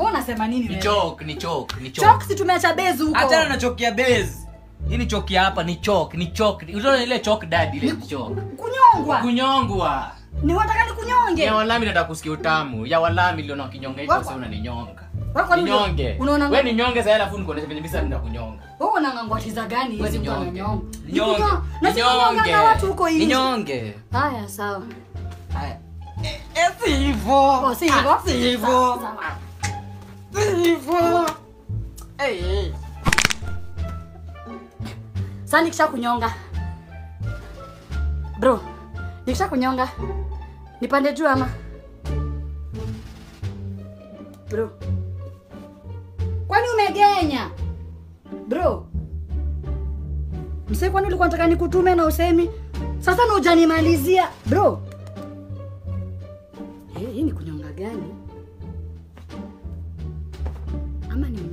Wewe unasema nini ni wewe? chok ni chok ni chok Chalk si tumeacha base huko. achana na chok ya base hii ni chok ya hapa ni chok ni chok utaona ile chok dad ile ni chok Kunyongwa. kunyongwa Ni wataka nikunyonge. ya walami nataka kusikia utamu ya walami liona kinyonga hicho Wako- sasa unaninyonga Wewe kwa nini ninyonge unaona wewe ninyonge sasa alafu nikuonesha venye bisa nitakunyonga Wewe unangangwatiza gani wewe hizi mtu ninyonge ananyonga? ninyonge Nikunyonga. Na si kunyonga na watu huko hivi. ninyonge Haya sawa. haya eh eh, si hivyo Oh, si hivyo? Ah, si hivyo Sawa. si hivyo eh eh Sasa nikisha kunyonga. Bro, nikisha kunyonga. Nipande juu ama? Bro. Kwani umegenya? Bro. Msee kwani ulikuwa unataka nikutume na usemi? Sasa na hujanimalizia. Bro. Eh, hii ni kunyonga gani? Ama ni